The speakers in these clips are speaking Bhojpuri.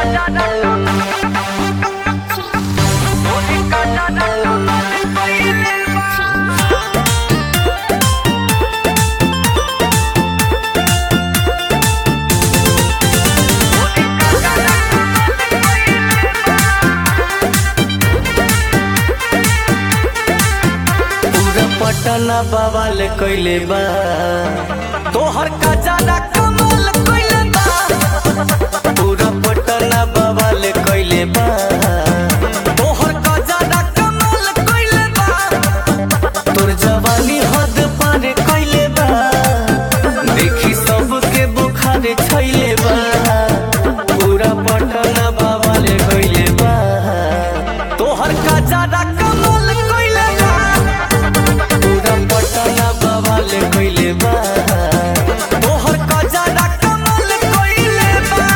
पूरा पटना बवाल कइले बा तोहर खजाना कमाल कइले बा पूरा पटना बवाल कइले बा तोहर खजाना कमाल कइले बा तोर जवानी हद पार कइले बा देखी सबके बुखार छैले बा पूरा पटना बवाल कइले बा तोहर खजाना कमाल कइले बा पूरा पटना बवाल कइले बा तोहर खजाना कमाल कइले बा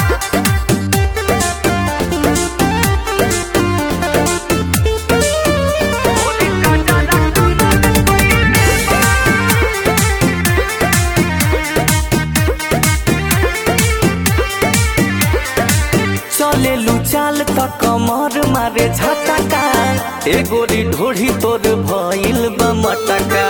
चले चाल त कमर मारे झटका ए गोरी ढोढ़ी तोर भइल बा मटका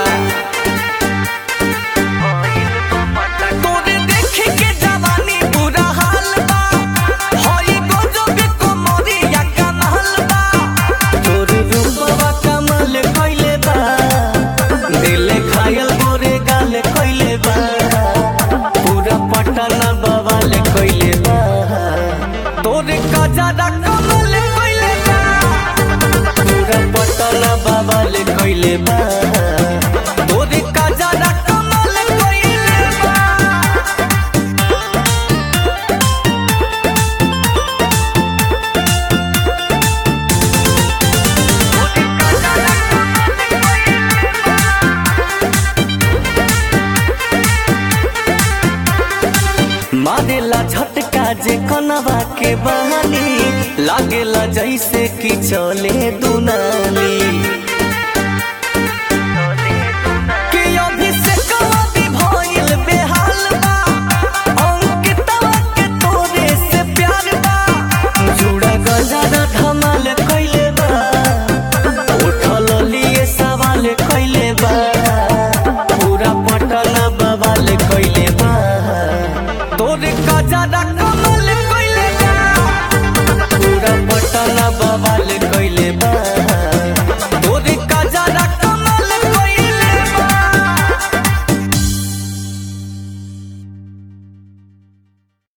तोरे देखे के जवानी बुरा हाल बा हई गजब कमरिया कमाल बा तोर रूपवा कमाल कइले बा दिल घायल गोरे गाल कइले बा पूरा पटना बवाल कइले बा तोरे गजरा कमाल कइले बा पूरा पटना बवाल कइले बा तोरे गजरा कमाल कइले बा मारेला झटका जे कनवा के बहानी लागेला जैसे कि चले दुनाली कि अभिषेकवा भी भइल बेहाल बा, अंकितवा के तोरे से प्यार बा, जुड़ा गजरा धमाल कइले बा, उठल लिए सवाल कइले बा, पूरा पटना बवाल कइले बा तोरे गजरा कमाल कइले बा पूरा पटना बवाल कइले बा